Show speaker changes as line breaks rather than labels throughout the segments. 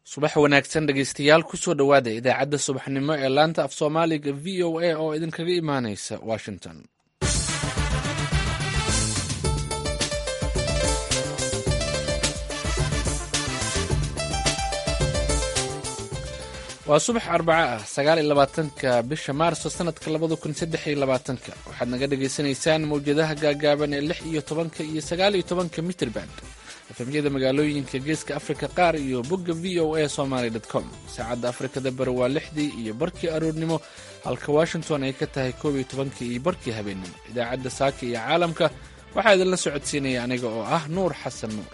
subax wanaagsan dhegeystayaal kusoo dhowaada idaacadda subaxnimo ee laanta af soomaaliga v o a oo idinkaga imaaneysa washington waa subax arbaco ah sagaal iyo labaatanka bisha maarso sanadka labada kun saddex iyo labaatanka waxaad naga dhagaysanaysaan mawjadaha gaagaaban ee lix iyo tobanka iyo sagaal iyo tobanka mitrband efemyada magaalooyinka geeska afrika qaar iyo bogga v o a somaly com saacadda afrikada bari waa lixdii iyo barkii aroornimo halka washington ay ka tahay koob iyo tobankii iyo barkii habeennimo idaacadda saaka iyo caalamka waxaa idinla socodsiinaya aniga oo ah nuur xasan nuur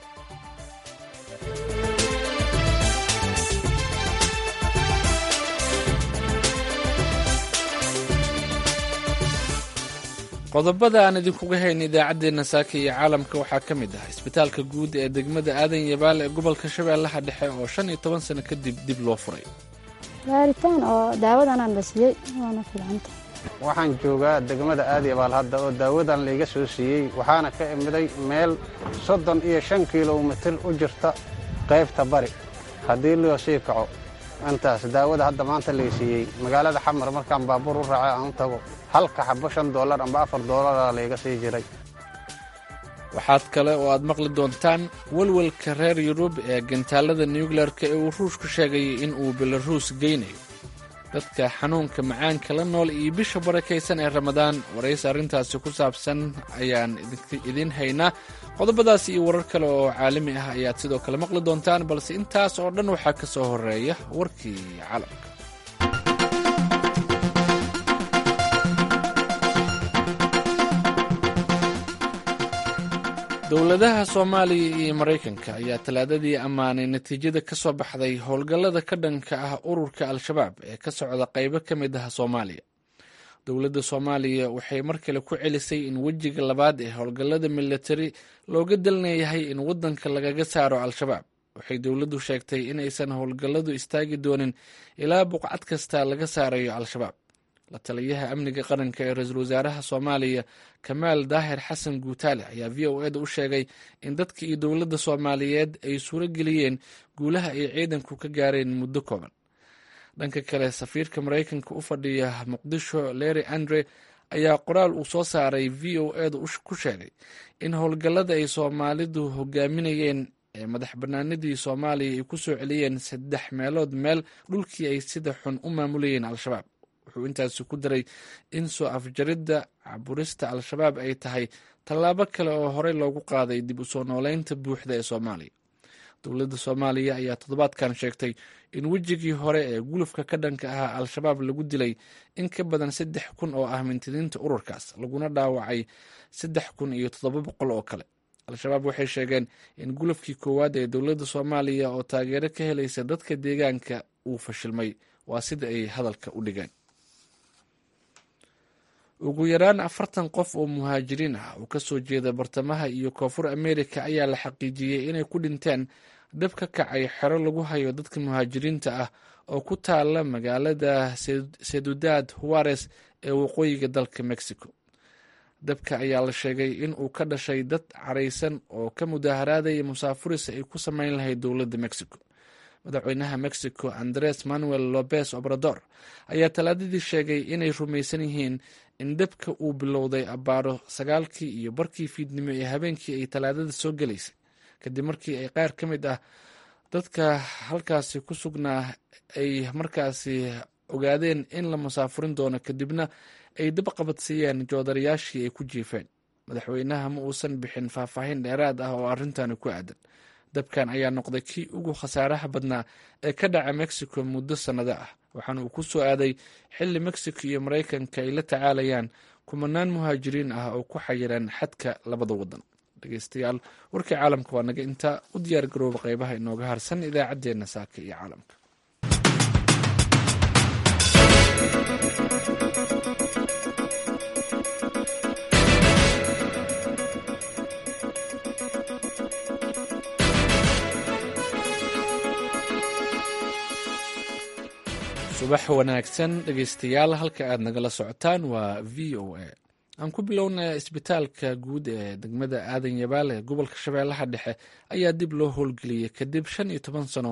qodobada aan idinkuga hayn idaacaddeenna saaka iyo caalamka waxaa ka mid ah isbitaalka guud ee degmada aadan yabaal ee gobolka shabeellaha dhexe oo shan iyo toban sano kadib dib loo furay
baaritaan oo daawadanaan la siiyey waana filcanta
waxaan joogaa degmada aadyabaal hadda oo daawadan layga soo siiyey waxaana ka imiday meel soddon iyo shan kilomitir u jirta qaybta bari haddii loo sii kaco intaas daawada hadda maanta lay siiyey magaalada xamar markaan baabuur u raacay aan u tago halka xabo shan doolar amba afar doolara layga sii jiray
waxaad kale oo aad maqli doontaan welwelka reer yurub ee gantaalada nuclearka ee uu ruushku sheegayay in uu belaruus geynayo dadka xanuunka macaanka la nool iyo bisha barakaysan ee ramadaan waraysi arrintaasi ku saabsan ayaan idiin haynaa qodobadaas iyo warar kale oo caalami ah ayaad sidoo kale maqli doontaan balse intaas oo dhan waxaa ka soo horeeya warkii calamka dowladaha soomaaliya iyo maraykanka ayaa talaadadii ammaanay natiijada ka soo baxday howlgallada ka dhanka ah ururka al-shabaab ee ka socda qaybo ka mid ah soomaaliya dowladda soomaaliya waxay mar kale ku celisay in wejiga labaad ee howlgallada militari looga dalnayahay in waddanka lagaga saaro al-shabaab waxay dowladdu sheegtay in aysan howlgalladu istaagi doonin ilaa buqcad kasta laga saarayo al-shabaab la taliyaha amniga qaranka ee ra-iisul wasaaraha soomaaliya kamaal daahir xasan guutaale ayaa v o eda u sheegay in dadka iyo dowladda soomaaliyeed ay suuro geliyeen guulaha ay ciidanku ka gaareen muddo kooban dhanka kale safiirka maraykanka u fadhiya muqdisho leri andre ayaa qoraal uu soo saaray v o eda ku sheegay in howlgallada ay soomaalidu hogaaminayeen ee madax banaanidii soomaaliya ay ku soo celiyeen saddex meelood meel dhulkii ay sida xun u maamulayeen al-shabaab wuxuu intaasi ku daray in soo afjaridda caburista al-shabaab ay tahay tallaabo kale oo horey loogu qaaday dib u soo nooleynta buuxda ee soomaaliya dowladda soomaaliya ayaa toddobaadkan sheegtay in wejigii hore ee gulufka ka dhanka ahaa al-shabaab lagu dilay in ka badan saddex kun oo ah mintidiinta ururkaas laguna dhaawacay saddex kun iyo toddoba boqol oo kale al-shabaab waxay sheegeen in gulufkii koowaad ee dowladda soomaaliya oo taageero ka helaysa dadka deegaanka uu fashilmay waa sida ay hadalka u dhigeen ugu yaraan afartan qof oo muhaajiriin ah oo kasoo jeeda bartamaha iyo koonfur amerika ayaa la xaqiijiyey inay ku dhinteen dhab ka kacay xero lagu hayo dadka muhaajiriinta ah oo ku taala magaalada sedudad huares ee waqooyiga dalka mexico dabka ayaa la sheegay in uu ka dhashay dad caraysan oo ka mudaaharaadaya musaafuris ay ku sameyn lahayd dowladda mexico madaxweynaha mexico andres manuel lopez obrador ayaa talaadadii sheegay inay rumaysan yihiin in dabka uu bilowday abbaaro sagaalkii iyo barkii fiidnimo ee habeenkii ay talaadada soo gelaysay kadib markii ay qaar ka mid ah dadka halkaasi ku sugnaa ay markaasi ogaadeen in la musaafurin doono kadibna ay dab qabadsiiyeen joodarayaashii ay ku jiifeen madaxweynaha ma uusan bixin faahfaahin dheeraad ah oo arrintani ku aadan dabkan ayaa noqday kii ugu khasaaraha badnaa ee ka dhaca mexico muddo sannado ah waxaana uu ku soo aaday xilli mexico iyo maraykanka ay la tacaalayaan kumanaan muhaajiriin ah oo ku xayiran xadka labada waddan dhegeystayaal warkii caalamka waa naga intaa u diyaar garooba qeybaha inooga harsan idaacaddeenna saaka iyo caalamka subax wanaagsan dhegeystayaal halka aad nagala socotaan waa v o a aan ku bilownay isbitaalka guud ee degmada aadan yabaal ee gobolka shabeellaha dhexe ayaa dib loo howlgeliyey kadib shan iyo toban sano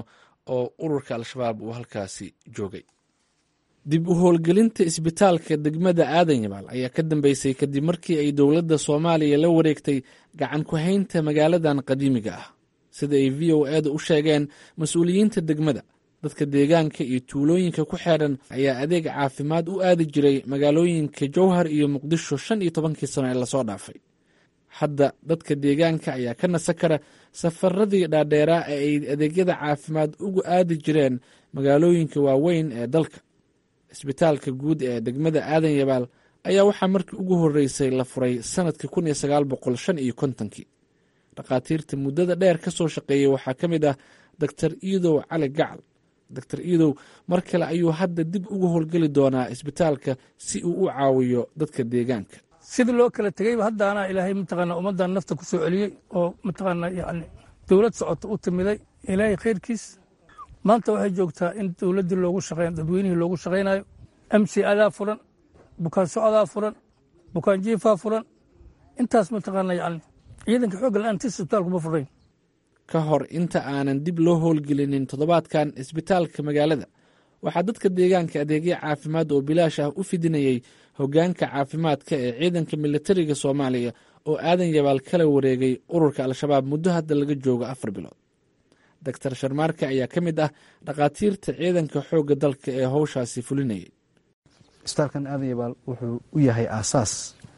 oo ururka al-shabaab uu halkaasi joogay dib u howlgelinta isbitaalka degmada aadan yabaal ayaa ka dambeysay kadib markii ay dowladda soomaaliya la wareegtay gacan ku haynta magaaladan qadiimiga ah sida ay v o eeda u sheegeen mas-uuliyiinta degmada dadka deegaanka iyo tuulooyinka ku xeedhan ayaa adeeg caafimaad u aadi jiray magaalooyinka jowhar iyo muqdisho shan iyo tobankii sano ee lasoo dhaafay hadda dadka deegaanka ayaa ka nasa kara safaradii dhaadheeraa ee ay adeegyada caafimaad ugu aadi jireen magaalooyinka waaweyn ee dalka isbitaalka guud ee degmada aadan yabaal ayaa waxaa markii ugu horreysay la furay sanadkii kun iyo sagaal boqol shan iyo kontonkii dhakhaatiirta muddada dheer ka soo shaqeeyey waxaa ka mid ah doctor iidow cali gacal doctor iidow mar kale ayuu hadda dib ugu howlgeli doonaa isbitaalka si uu u caawiyo dadka deegaanka
sidii loo kala tegeyba haddaana ilaahay mataqaana ummaddan nafta ku soo celiyey oo mataqaana yani dowlad socota u timiday ilaahay khayrkiis maanta waxay joogtaa in dowladdii loogu shaqeyn dadweynihii loogu shaqaynayo m c adaa furan bukaan socodaa furan bukaan jiifaa furan intaas mataqaana yani ciidanka xoogga la-aanti isbitaalku ma furayn
ka hor inta aanan dib loo howlgelinin toddobaadkan isbitaalka magaalada waxaa dadka deegaanka adeegyo caafimaad oo bilaash ah u fidinayey hoggaanka caafimaadka ee ciidanka militariga soomaaliya oo aadan yabaal kala wareegay ururka al-shabaab muddo hadda laga joogo afar bilood doctor sharmaarka ayaa ka mid ah dhakhaatiirta ciidanka xoogga dalka ee howshaasi fulinayay
isbitaalkan aadan yabaal wuxuu u yahay aasaas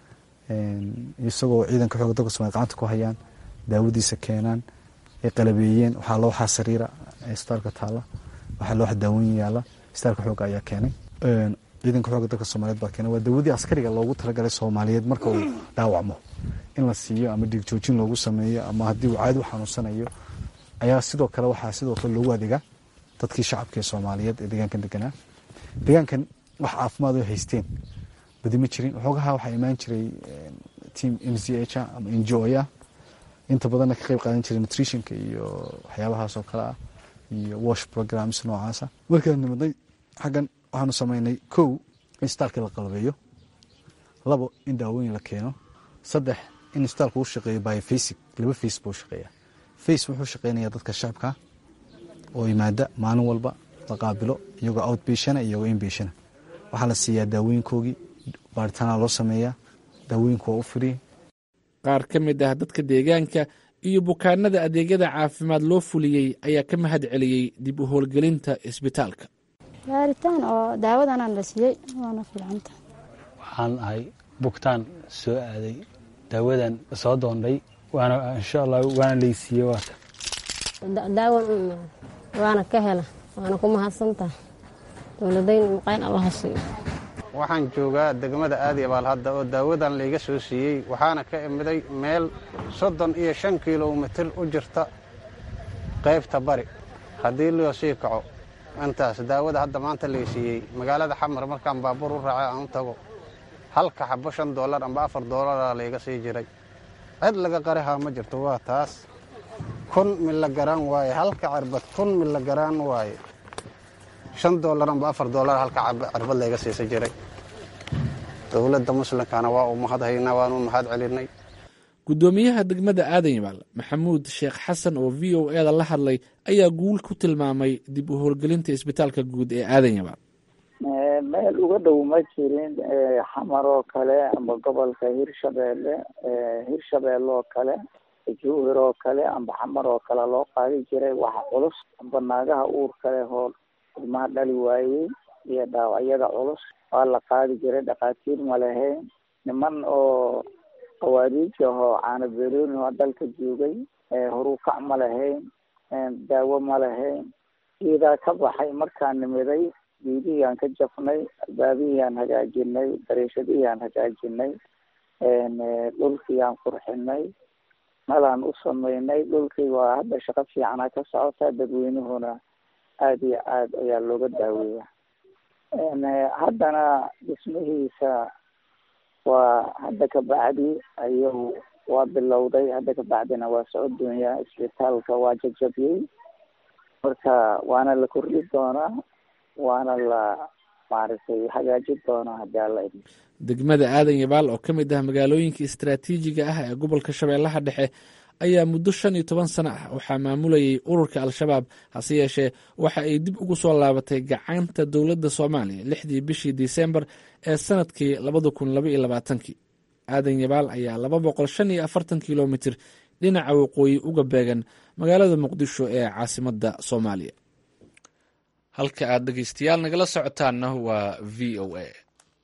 isagoo ciidanka xoogga dalka somalia gacanta ku hayaan daawadiisa keenaan ay qalabeeyeen waxaa looxaa sariira isbitaalka taala waxaa looxa daawooyin yaala isbitaalka xoogga ayaa keenay ciidanka xoogga dalka soomaaliyeed baa keenay waa daawadii askariga loogu talagalay soomaaliyeed marka uu dhaawacmo in la siiyo ama dhigjoojin loogu sameeyo ama haddii uu caadi u xanuunsanayo ayaa sidoo kale waxaa sidoo kale loogu adeegaa dadkii shacabka ee soomaaliyeed ee deegaankan deganaa deegaankan wax caafimaad oo haysteen badi ma jirin waxoogaha waxaa imaan jiray team m c h ama n g o ah inta badanna ka qayb qaadan jiray nutritionka iyo waxyaabahaas oo kale ah iyo wash programs noocaasa markaan nimadnay xaggan waxaanu samaynay kow in isbitaalkii la qalabeeyo labo in daawooyin la keeno saddex in isbitaalku u shaqeeyo biofasic laba face buu shaqeeya face wuxuu shaqeynaya dadka shacabka oo yimaada maalin walba la qaabilo iyagoo outbationa iyagoo inbationa waxaa la siiyaa daawooyinkoogii baaritaana loo sameeyaa daawooyinku waa u firiye
qaar ka mid ah dadka deegaanka iyo bukaanada adeegyada caafimaad loo fuliyey ayaa ka mahad celiyey dib u howlgelinta isbitaalka
baaritaan oo daawadanaan la siiyey waana fiicanta
waxaan ahay bugtaan soo aaday daawadan soo doondhay waana insha allah waana laysiiyey waata
daawan waana ka hela waana ku mahadsantaha dowladayn maqayn allaha siiyo
waxaan joogaa degmada aadyabaal hadda oo daawadan layga soo siiyey waxaana ka imiday meel soddon iyo shan kilomitir u jirta qaybta bari haddii loo sii kaco intaas daawada hadda maanta lay siiyey magaalada xamar markaan baabuur u raacay aan u tago halka xabo shan doolar amba afar doolaraa layga sii jiray cid laga qarihaa ma jirto waa taas kun milagaraan waaye halka cirbad kun milagaraan waaye shan doolar amba afar doolar halka cirbad layga siisa jiray dowladda muslimkana waa u mahadhaynaa waan u mahad celinay
guddoomiyaha degmada aadan yabaal maxamuud sheekh xasan oo v o eda la hadlay ayaa guul ku tilmaamay dib u howlgelinta isbitaalka guud ee aadan yabaal
meel uga dhow ma jirin xamar oo kale amba gobolka hirshabeelle hirshabeelle oo kale jowhir oo kale amba xamar oo kale loo qaadi jiray waxa culus amba naagaha uur kale hoo ilmaha dhali waayey iyo dhaawacyada culus waa la qaadi jiray dhakhaatiir ma lahayn niman oo qawaariij ahoo caana berooni oo dalka joogay horukac ma lahayn daawo ma lahayn geedaa ka baxay markaan nimiday geedihii aan ka jafnay albaabihii aan hagaajinay dariishadihii aan hagaajinay dhulkii aan qurxinay malaan u samaynay dhulkii waa hadda shaqo fiicana ka socota dadweynuhuna aada iyo aad ayaa looga daaweeya haddana dhismihiisa waa hadda kabacdi ayuu waa bilowday hadda kabacdina waa socodoonya isbitaalka waa jajabiyey marka waana la kordhi doonaa waana la maaragtay hagaajin doonaa haddii alla idmo
degmada aadan yabaal oo ka mid ah magaalooyinka istaraatiijiga ah ee gobolka shabeellaha dhexe ayaa muddo shan iyo toban sano ah waxaa maamulayay ururka al-shabaab hase yeeshee waxa ay dib ugu soo laabatay gacanta dowladda soomaaliya lixdii bishii disembar ee sanadkii labada kun labaiyo labaatankii aadan yabaal ayaa laba boqol shan iyo afartan kilomitir dhinaca waqooyi uga beegan magaalada muqdisho ee caasimadda soomaaliya halka aad dhegeystayaal nagala socotaanna waa v o a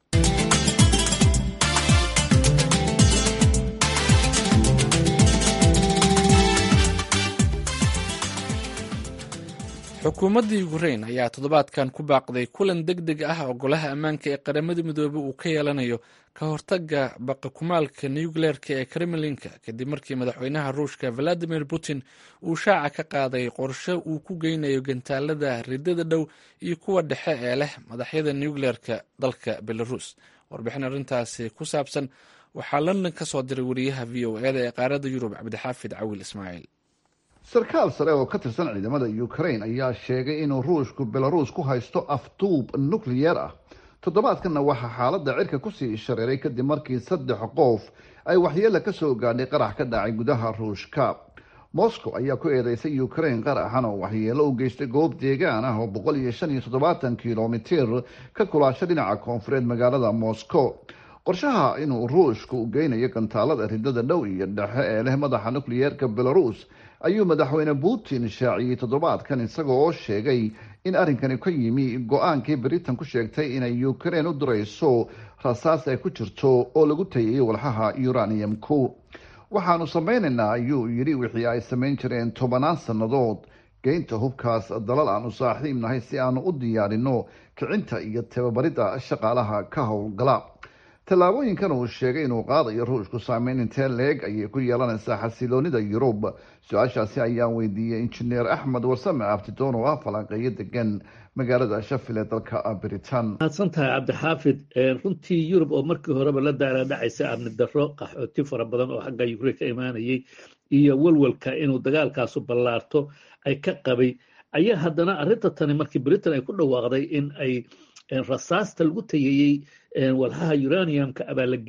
xukuumadda ukrein ayaa toddobaadkan ku baaqday kulan deg deg ah oo golaha ammaanka ee qaramada midoobey uu ka yeelanayo ka hortaga baqakumaalka nucleerka ee kremlinka kadib markii madaxweynaha ruushka valadimir putin uu shaaca ka qaaday qorshe uu ku geynayo gantaalada ridada dhow iyo kuwa dhexe ee leh madaxyada nucleerka dalka belarus warbixin arrintaasi ku saabsan waxaa london ka soo diray wariyaha v o eda ee qaaradda yurub cabdixaafid cawil ismaaciil
sarkaal sare oo ka tirsan ciidamada ukraine ayaa sheegay inuu ruushku belarus ku haysto afduub nukliyeer ah toddobaadkanna waxaa xaaladda cirka kusii shareeray kadib markii saddex qof ay waxyeela kasoo gaadhay qarax ka dhacay gudaha ruushka moscow ayaa ku eedeysay ukraine qaraxan oo waxyeelo u geystay goob deegaan ah oo boqol iyo shan iyo toddobaatan kilomitir ka kulaasha dhinaca koonfureed magaalada moscow qorshaha inuu ruushku geynayo gantaalada ridada dhow iyo dhexe ee leh madaxa nukliyeerka belarus ayuu madaxweyne putin shaaciyey toddobaadkan isaga oo sheegay in arrinkani ka yimi go-aankii britain ku sheegtay inay ukraine u dirayso rasaas ay ku jirto oo lagu tayayay walxaha uranium-ku waxaanu sameynaynaa ayuu yidhi wixii ay samayn jireen tobanaan sannadood geynta hubkaas dalal aanu saaxiib nahay si aanu u diyaarino kicinta iyo tababaridda shaqaalaha ka howlgala tallaabooyinkan uu sheegay inuu qaadayo ruushku saameyn intee leeg ayay ku yeelanaysaa xasiloonida yurub su-aashaasi ayaan weydiiyey injineer axmed warsame abtidoon oo ah falanqeeyo degan magaalada shafil ee dalka britain
mahadsan tahay cabdixaafid runtii yurub oo markii horeba la daalaadhacaysa amni darro qaxooti fara badan oo xagga ukraine ka imaanayay iyo walwalka inuu dagaalkaasu ballaarto ay ka qabay ayaa haddana arrinta tani markii britain ay ku dhawaaqday in ay rasaasta lagu tayayey walxaha uraniumka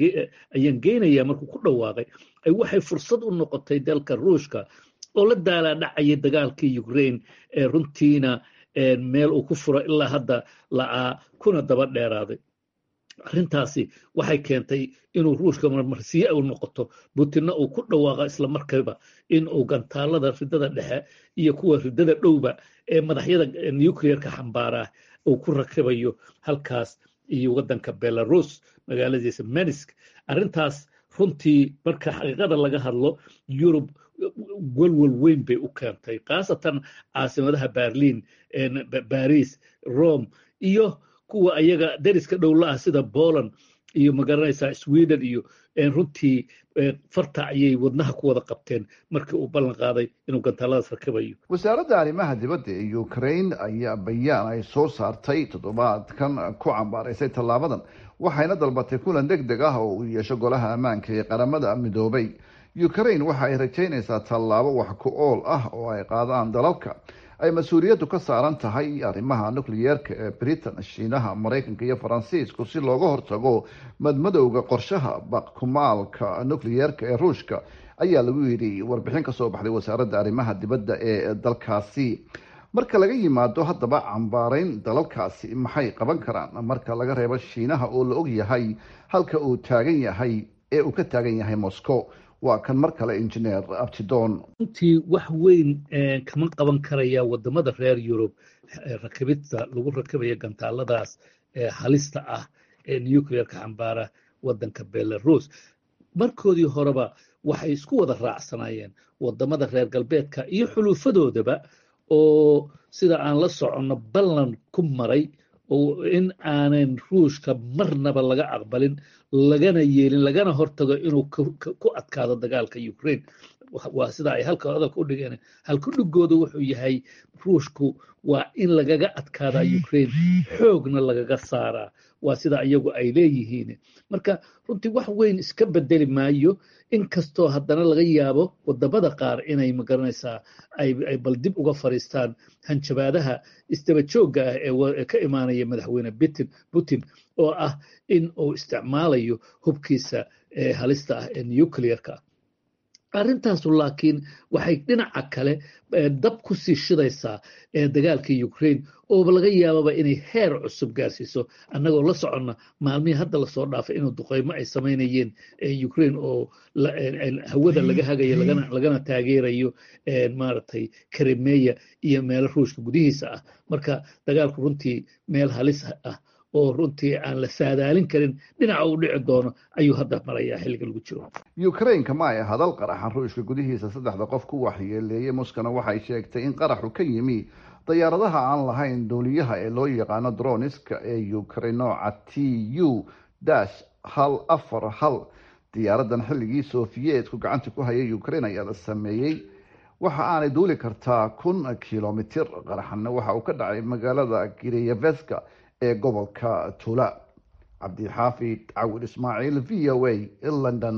ayaan geynaya markuu ku dhawaaqay ay waxay fursad u noqotay dalka ruushka oo la daalaadhacayay dagaalkii ukraine ee runtiina meel uu ku furo ilaa hadda la'aa kuna daba dheeraaday arrintaasi waxay keentay inuu ruushka marmarsiye u noqoto butinna uu ku dhawaaqa isla markayba in uu gantaalada ridada dhexe iyo kuwa ridada dhowba ee madaxyada nucleerka xambaaraa uu ku rakibayo halkaas iyo waddanka belarus magaaladiisa menisk arrintaas runtii marka xaqiiqada laga hadlo yurub walwal weyn bay u keentay khaasatan caasimadaha berlin baris rome iyo kuwa ayaga dariska dhowla ah sida poland iyo magaranaysaa sweden iyo runtii farta ayay wadnaha ku wada qabteen markii uu ballan qaaday inuu gantaaladaas rakibayo
wasaaradda arrimaha dibadda ee ukraine ayaa bayaan ay soo saartay toddobaadkan ku cambaaraysay tallaabadan waxayna dalbatay kulan deg deg ah oo uu yeesho golaha ammaanka ee qaramada midoobay ukraine waxa ay rajaynaysaa tallaabo wax ku ool ah oo ay qaadaan dalalka ay mas-uuliyaddu ka saaran tahay arrimaha nukliyeerka ee britain shiinaha maraykanka iyo faransiisku si looga hortago madmadowga qorshaha baqkumaalka nukliyeerka ee ruushka ayaa lagu yidhi warbixin kasoo baxday wasaaradda arrimaha dibadda ee dalkaasi marka laga yimaado haddaba cambaarayn dalalkaasi maxay qaban karaan marka laga reebo shiinaha oo la og yahay halka uu taagan yahay ee uu ka taagan yahay moscow waa kan mar kale injineer abtidon
runtii wax weyn kama qaban karaya wadamada reer yurub rakibidta lagu rakibaya gantaaladaas halista ah ee nucleerka xambaara wadanka belarus markoodii horeba waxay isku wada raacsanayeen wadamada reer galbeedka iyo xuluufadoodaba oo sida aan la soconno ballan ku maray oo in aanan ruushka marnaba laga aqbalin lagana yeelin lagana hortago inuu ku adkaado dagaalka ukraine waa sida ay halka hadalka u dhigeen halku dhigooda wuxuu yahay ruushku waa in lagaga adkaadaa ukraine xoogna lagaga saaraa waa sida iyagu ay leeyihiin marka runtii wax weyn iska bedeli maayo inkastoo haddana laga yaabo wadamada qaar inay magaranaysaa ay bal dib uga fariistaan hanjabaadaha isdaba joogga ah ee ka imaanaya madaxweyne putin oo ah in uu isticmaalayo hubkiisa halista ah ee nucleerka arrintaasu laakiin waxay dhinaca kale dab ku sii shidaysaa dagaalka ukraine oo laga yaababa inay heer cusub gaarsiiso annagoo la soconna maalmihii hadda lasoo dhaafay inuu duqaymo ay samaynayeen ukraine oo hawada laga hagayo lagana taageerayo maaragtay karimeya iyo meelo ruushka gudihiisa ah marka dagaalku runtii meel halis ah oo runtii aan la saadaalin karin dhinaca uu dhici doono ayuu hadda marayaa xilliga lagu jiro
ukrainka ma ay hadal qaraxan ruushka gudihiisa saddexda qof ku waxyeeleeyey muskana waxay sheegtay in qaraxu ka yimi dayaaradaha aan lahayn duuliyaha ee loo yaqaano droniska ee ukraine nooca t u dash hal afar hal diyaaradan xilligii sofiyeetku gacanta ku hayay ukraine ayaa la sameeyey waxa aanay duuli kartaa kun kilomitir qaraxanna waxa uu ka dhacay magaalada gireyeveska ee gobolka tula cabdixaafid cawil ismaaciil v o a london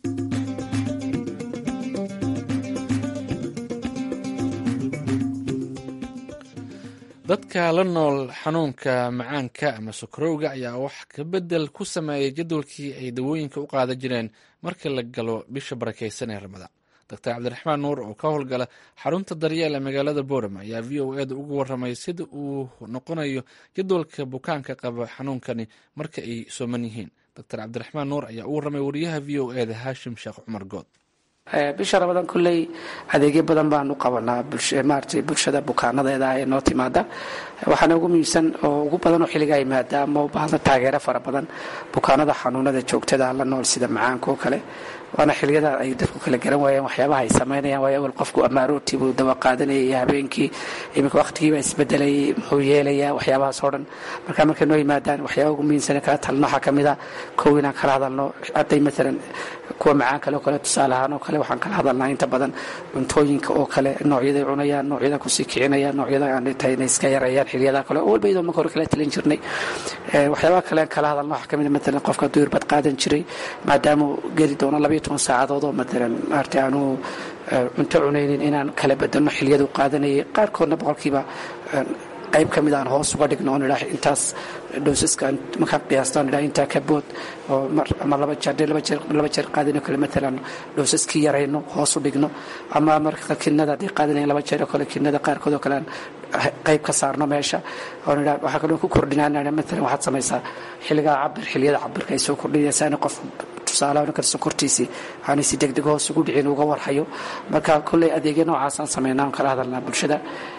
dadka la nool xanuunka macaanka ama sokorowga ayaa wax ka bedel ku sameeyay jadwalkii ay dawooyinka u qaadan jireen marka la galo bisha barakeysan ee ramadaan doctor cabdiraxmaan nuur oo ka howlgala xarunta daryeel ee magaalada boorama ayaa v o eda uga waramay sida uu noqonayo jadwalka bukaanka qaba xanuunkani marka ay sooman yihiin doctor cabdiraxmaan nuur ayaa u waramay wariyaha v o eda haashim sheekh cumar good
bisha ramadaan kulley adeegyo badan baanu qabanaa maarata bulshada bukaanadeeda ah ee noo timaada waxaana ugu muhiimsan oo ugu badan oo xilligaa yimaada ama u baahda taageero fara badan bukaanada xanuunada joogtada la nool sida macaanka oo kale waana xiliyada ay dadku kala garan waayeen waxyaabaha ay samaynayaan waayo awal qofku amaaroortii buu dawa qaadanayay iyo habeenkii iminka waqtigiiba isbedelayay muxuu yeelayaa waxyaabahaas oo dhan marka markay noo yimaadaan waxyaaba ugu muhiimsan kala talno waxaa ka mid a kow inaan kala hadalno hadday maalan kuwa macaan kale oo kale tusaale ahaan oo kale waxaan kala hadalnaa inta badan cuntooyinka oo kale noocyaday cunayaan noocyada kusii kicinayaan noocyada aan tahay inay iska yareeyaan xiliyada kale oo walba iyadoo marka hore kala talin jirnay waxyaabaha kale aan kala hadalno waxaa ka mid a maalan qofka hadduu irbad qaadan jiray maadaamuu geli doono labayo toban saacadood oo maalan maarata aanu cunto cunaynin inaan kala bedelno xiliyadu qaadanayay qaarkoodna boqolkiiba qayb ka mid aan hoos uga dhigno oon idhaa intaas dhowsaska markaan qiyaastaan idhaa intaa ka bood oo ama laba jeer dee laba jeer laba jeer qaadino kale matalan dhowsaskii yarayno hoos u dhigno ama marka kinada haddii qaadinayn laba jeer oo kale kinada qaarkood oo kale aan qayb ka saarno meesha oon idhaa waxaa kaloo ku kordhinaa matalan waxaad samaysaa xilligaa cabir xilliyada cabirka ay soo kordhinaysaa in qof tusaale ninkan sokortiisii aanay si degdeg hoos ugu dhicin uga warhayo marka kolley adeegyo noocaasaan samaynaa on kala hadalnaa bulshada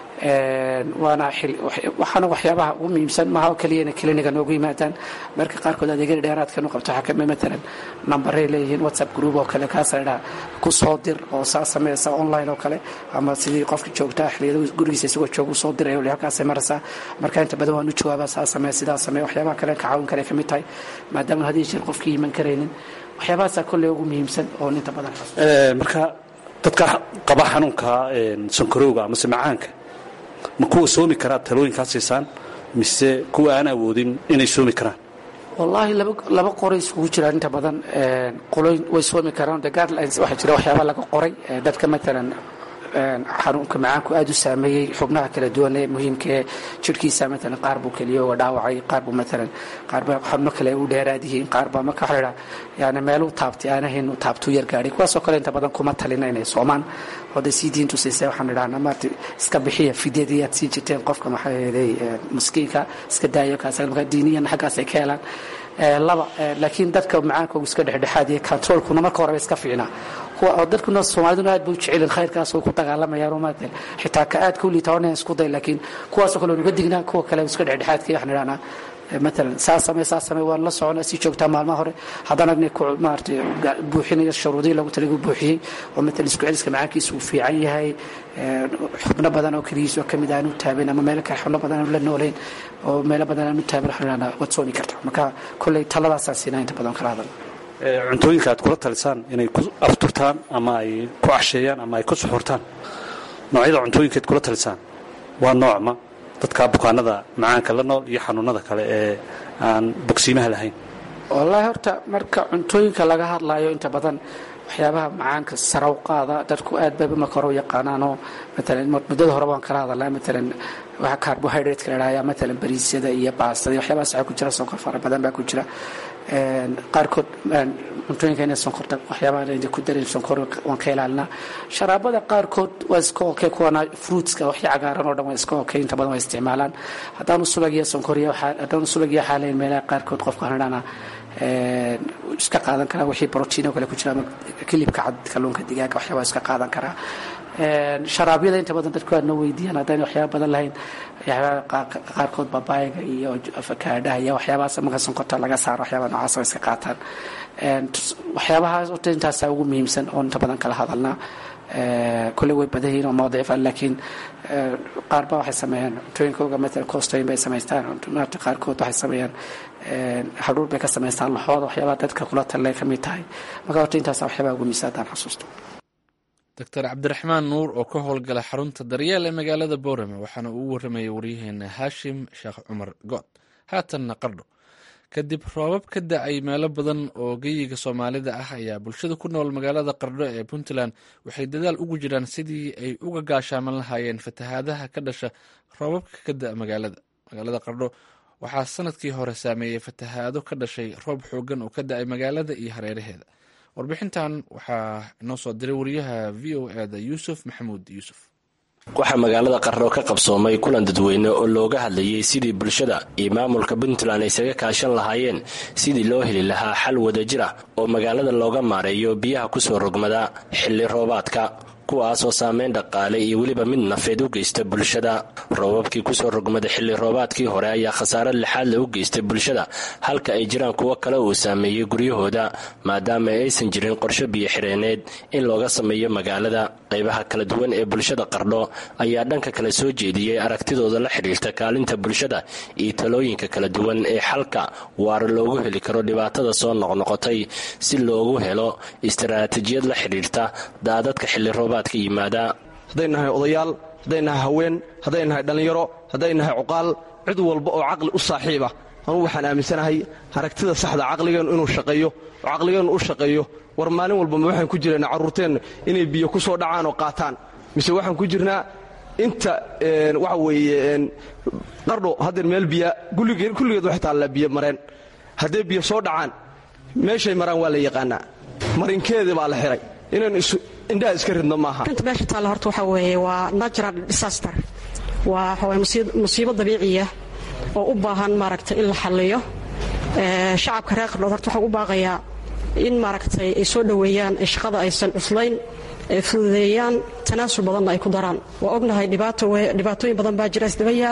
waana waxaana waxyaabaha ugu muhiimsan maaha oo keliya inay kliniga noogu yimaadaan marka qaarkood adeegyada dheeraadka nu qabto waxaa kamid matalan nambaray leeyihiin whatsapp group oo kale kaasa idhaa ku soo dir oo saa sameysa online oo kale ama sidii qofka joogtaa xiliyada gurigiisa isagoo jooga usoo diray oo halkaasay maraysaa marka inta badan waan u jawaabaa saa samee sidaa samee waxyaabaha kale ka caawin kare kamid tahay maadaama hadii jeer qofkii iman karaynin waxyaabahaasaa kolley ugu muhiimsan oo inta badan
marka dadka qaba xanuunka sankarowga amase macaanka ma kuwa soomi karaa talooyinkaa siisaan mise kuwa aan awoodin inay soomi karaan
wallaahi laba qoray isugu jiraan inta badan qoloyn way soomi karaan de guidelines waxaa jira waxyaaba laga qoray dadka matalan xanuunka macaanku aada u saameeyey xubnaha kala duwan ee muhiimkaee jirhkiisa matalan qaar buu keliyooga dhaawacay qaar buu matalan qaarba xubno kale u dheeraad yihiin qaar baa marka waxa la idhaha yani meeluu taabtay aanahayn uu taabtuu yar gaadhay kuwaasoo kale inta badan kuma talina inay soomaan oo dee sii diintu siisay waxaan idhahnaa maarta iska bixiya fidyadii aad siin jirteen qofka maxaa yeelay miskiinka iska daayo kaas marka diiniyan xaggaas ay ka helaan laba laakiin dadka macaankoogu iska dhexdhexaad iyo controlkuna marka horeba iska fiicnaa kuwa dadkuna soomaaliduna aad bay u jecelin khayrkaas way ku dagaalamayaan oo maarata xitaa ka aad ku liita onan isku day laakiin kuwaasoo kale nuga dignaa kuwa kale iska dhexdhexaadka waxaan idhahnaa matalan saa samee saa samee waan la socona sii joogtaa maalmaha hore haddana maarata buuxinayo shuruudihii lagu talagu buuxiyey oo matalan isku celiska macaankiisa uu fiican yahay xubno badan oo keligiisoo kamid aanu taabin ama meelo kale xubno badan aanu la noolayn oo meelo badan aanu taabin waxaan idhahnaa waad soomi kartaa marka kolley taladaasaan siinaa inta badan kala hadal
cuntooyinka aad kula talisaan inay ku afturtaan ama ay ku casheeyaan ama ay ku suxurtaan noocyada cuntooyinkaad kula talisaan waa noocma dadka bukaanada macaanka la nool iyo xanuunada kale ee aan bogsiimaha lahayn
wallaahi horta marka cuntooyinka laga hadlayo inta badan waxyaabaha macaanka saraw qaada dadku aad bay marka hore u yaqaanaanoo matalan muddada hore waan kala hadalnaa matalan waxa carbohydrate-ka la dhahaya matalan bariisyada iyo baastada iyo waxyaabahaas waxaa ku jira sonkor fara badan baa ku jira qaarkood cuntooyinka inay sonkorta waxyaabaha ku darin sonkor waan ka ilaalinaa sharaabada qaarkood waa iska okay kuwana fruitska waxya cagaaran oo dhan waa iska okay inta badan waa isticmaalaan haddaanu subag iyo sonkor iyo haddaanu subag iyo xaalayn meelaha qaarkood qofka hanadhana iska qaadan karaa wixii brotiin oo kale ku jira ama kilibka cad kalluunka digaaga waxyaabaa iska qaadan karaa sharaabyada inta badan dadku aad noo weydiiyaan haddayna waxyaaba badan lahayn qaarkood babaayga iyo afakaadhaha iyo waxyaabahaas marka sonkorta laga saaro waxyaaba noocaas oo iska qaataan waxyaabahaas ota intaasaa ugu muhiimsan oo inta badan kala hadalnaa kule way badan yihiin oo mawadiif ah laakiin qaarba waxay sameeyaan cuntooyinkooga matala coostooyin bay samaystaan maarta qaarkood waxay sameeyaan hadhuur bay ka samaystaan laxooda waxyaabaha dadka kula talay ka mid tahay marka horta intaasa waxyaabaha ugu muhiimsan haddaan xasuusto
doctor cabdiraxmaan nuur oo ka howlgala xarunta daryeel ee magaalada boorame waxaana uu waramayay waryaheena haashim sheekh cumar good haatanna qardho kadib roobab ka da-ay meelo badan oo geyiga soomaalida ah ayaa bulshada ku nool magaalada qardho ee puntland waxay dadaal ugu jiraan sidii ay uga gaashaaman lahaayeen fatahaadaha ka dhasha roobabka ka da magaalada magaalada qardho waxaa sanadkii hore saameeyey fatahaado ka dhashay roob xoogan oo ka da-ay magaalada iyo hareeraheeda warbixintan waxaa inoo soo diray wariyaha v o eda yuusuf maxamuud yuusuf
waxaa magaalada qarro ka qabsoomay kulan dadweyne oo looga hadlayay sidii bulshada iyo maamulka puntland isaga kaashan lahaayeen sidii loo heli lahaa xal wadajir ah oo magaalada looga maareeyo biyaha kusoo rogmada xilli roobaadka kuwaas oo saameyn dhaqaale iyo weliba mid nafeed u geysta bulshada roobabkii kusoo rogmada xilli roobaadkii hore ayaa khasaare lixaadle u geystay bulshada halka ay jiraan kuwo kale uu saameeyey guryahooda maadaama aysan jirin qorshe biyo-xireeneed in looga sameeyo magaalada qaybaha kala duwan ee bulshada qardho ayaa dhanka kale soo jeediyey aragtidooda la xidhiirta kaalinta bulshada iyo talooyinka kala duwan ee xalka waara loogu heli karo dhibaatada soo noqnoqotay si loogu helo istaraatijiyad la xidhiirta daadadka xilli roobaad
hadday nahay odayaal hadday nahay haween hadday nahay dhallinyaro hadday nahay cuqaal cid walba oo caqli u saaxiiba anugu waxaan aaminsanahay aragtida saxda caqligeennu inuu shaqeeyo oo caqligeennu u shaqeeyo war maalin walbama waxaan ku jirnaa carruurteenna inay biyo ku soo dhacaan oo qaataan mise waxaan ku jirnaa inta waxa weeye qardho haddeer meel biya kulligeed waxay taallaa biyo mareen hadday biyo soo dhacaan meeshay maraan waa la yaqaanaa marinkeedii baa la xihay inaan indhaha iska ridno maaha
inta meesha taalla horta waxaa weeye waa natural disaster waa waxaweye musiibo dabiiciya oo u baahan maaragtay in la xalliyo shacabka reer qardhood horta waxaan u baaqayaa in maaragtay ay soo dhoweeyaan ee shaqada aysan cuslayn ee fududeeyaan tanaasul badanna ay ku daraan waa ognahay dhibaatooyin badan baa jira isdaba yaal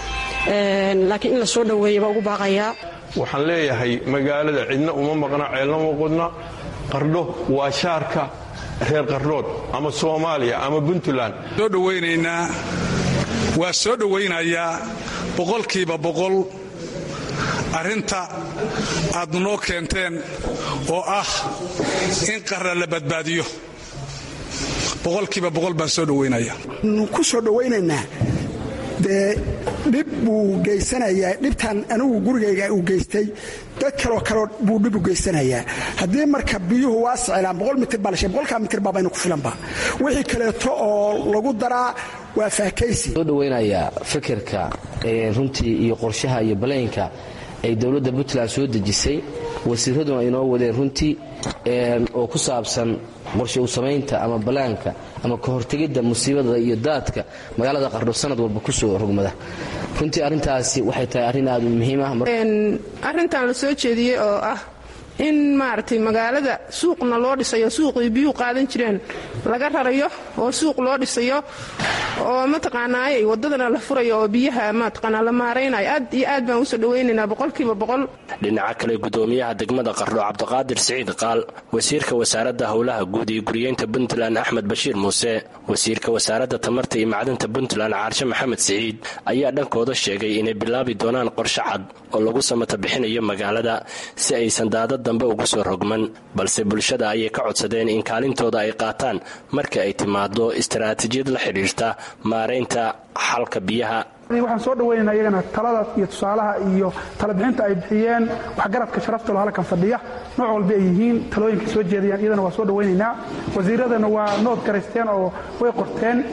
laakiin in la soo dhoweeya baa ugu baaqayaa
waxaan leeyahay magaalada cidna uma maqna ceelna uma qudna qardho waa shaarka reer qardhood ama soomaaliya ama puntland
soo dhowaynaynaa waa soo dhowaynayaa boqolkiiba boqol arrinta aad noo keenteen oo ah in qarra la badbaadiyo boqolkiiba boqol baan soo dhowaynaya
ku soo dhowaynaynaa dee dhib buu geysanayaa dhibtan anigu gurigayga uu geystay dad kaloo kaleo buu dhib u geysanayaa haddii marka biyuhu waa siclaan boqol mitir baa lashay boqolkaa mitir baabaynu ku filanba wixii kaleeto oo lagu daraa waa faakaysi
soo dhowaynayaa fikirka runtii iyo qorshaha iyo balaynka ay dowladda puntland soo dejisay wasiiraduna ay noo wadeen runtii oo ku saabsan qorshe u samaynta ama balaanka ama ka hortegidda musiibada iyo daadka magaalada qardho sanad walba kusoo rogmada runtii arrintaasi waxay tahay arrin aad u muhiim ah
arrintan la soo jeediyey oo ah in maaragtay magaalada suuqna loo dhisayo suuqii biyuu qaadan jireen laga rarayo oo suuq loo dhisayo oo mataqaanaay wadadana la furayo oo biyaha mataqaanaa la maaraynayo aad iyo aad baan usoo dhawaynaynaa boqolkiiba boqol
dhinaca kale gudoomiyaha degmada qardho cabdiqaadir siciid qaal wasiirka wasaaradda howlaha guud iyo guriyeynta puntland axmed bashiir muuse wasiirka wasaaradda tamarta iyo macdanta puntland caarshe maxamed siciid ayaa dhankooda sheegay inay bilaabi doonaan qorshe cad oo lagu samata bixinayo magaalada si aysan daadad dambe ugu soo rogman balse bulshada ayay ka codsadeen in kaalintooda ay qaataan marka ay timaado istaraatiijiyad la xidhiirta maaraynta xalka biyaha
waxaan soo dhawaynaynaa iyagana talada iyo tusaalaha iyo talabixinta ay bixiyeen waxgaradka sharaftalo halkan fadhiya nooc walba ay yihiin talooyinka soo jeedayaan iyadana waa soo dhawaynaynaa wasiiradana waa nood garaysteen oo way qorteen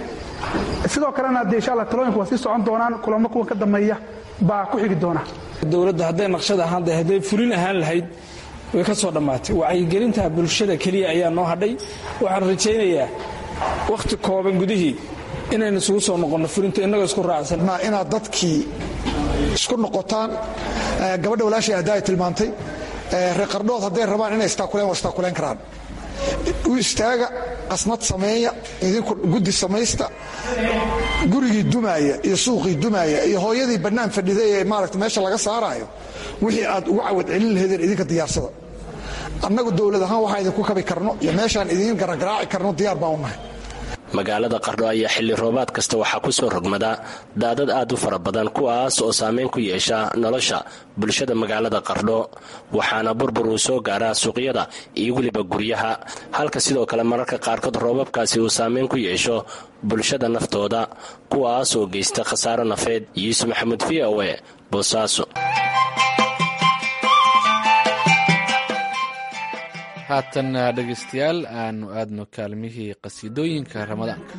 sidoo kalena dee insha alla talooyinku waa sii socon doonaan kulamo kuwan ka dambeeya baa ku xigi doona
dowladda hadday naqshad ahaan dahay hadday fulin ahaan lahayd way ka soo dhammaatay wacyigelinta bulshada keliya ayaa noo hadhay waxaan rajaynayaa wakhti kooban gudihii inaynu isugu soo noqonno fulinta innagoo isku raacsan
inaad dadkii isku noqotaan gabadha walaashay hadda ay tilmaantay reer qardhood hadday rabaan inay istaakuleen waa istaakuleen karaan u istaaga qasnad sameeya idinku guddi samaysta gurigii dumaaya iyo suuqii dumaaya iyo hooyadii bannaan fadhiday ee maarata meesha laga saaraayo wixii aad ugu cawad celin laheedeen idinka diyaarsada annagu dowlad ahaan waxaan idinku kabi karno iyo meeshaan idiin garagaraaci karno diyaar baan u nahay
magaalada qardho ayaa xilli roobaad kasta waxaa ku soo rogmada daadad aad u fara badan kuwaas oo saameyn ku yeesha nolosha bulshada magaalada qardho waxaana burbur uu soo gaaraa suuqyada iyo weliba guryaha halka sidoo kale mararka qaarkood roobabkaasi uu saameyn ku yeesho bulshada naftooda kuwaas oo geysta khasaaro nafeed yuusuf maxamuud v o e boosaaso
haatan dhegaystayaal aanu aadno kaalmihii qasiidooyinka ramadaanka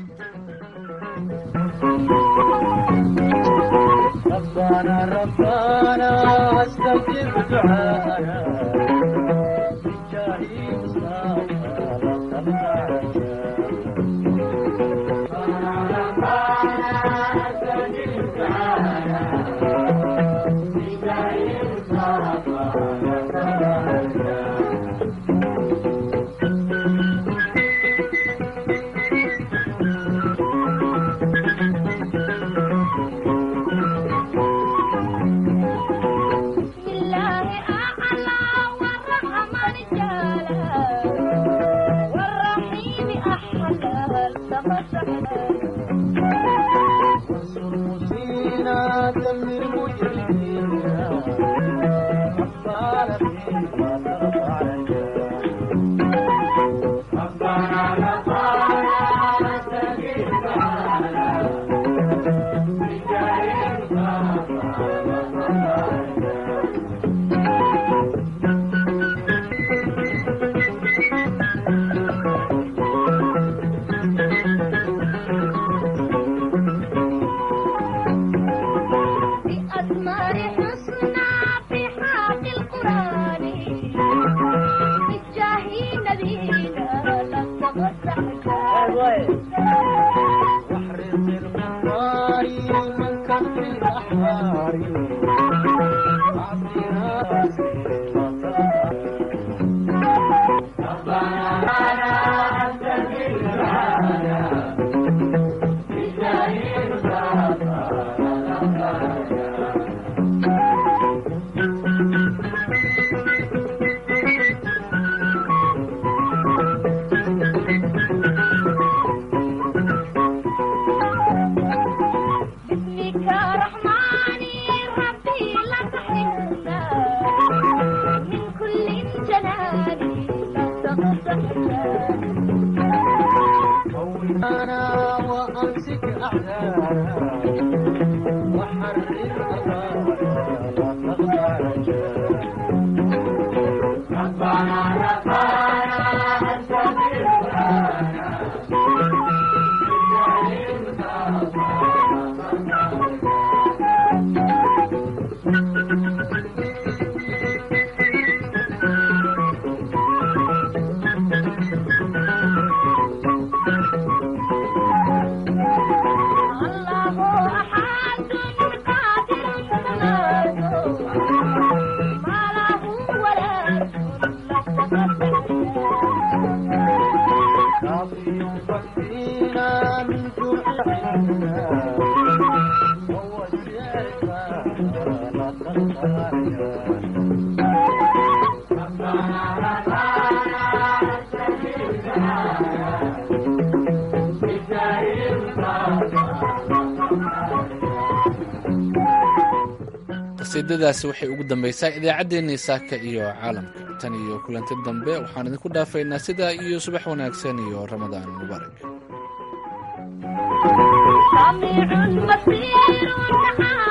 qasiidadaasi waxay ugu dambaysaa idaacaddeenii saaka iyo caalamka tan iyo kulanti dambe waxaan idinku dhaafaynaa sidaa iyo subax wanaagsan iyo ramadaan mubaarak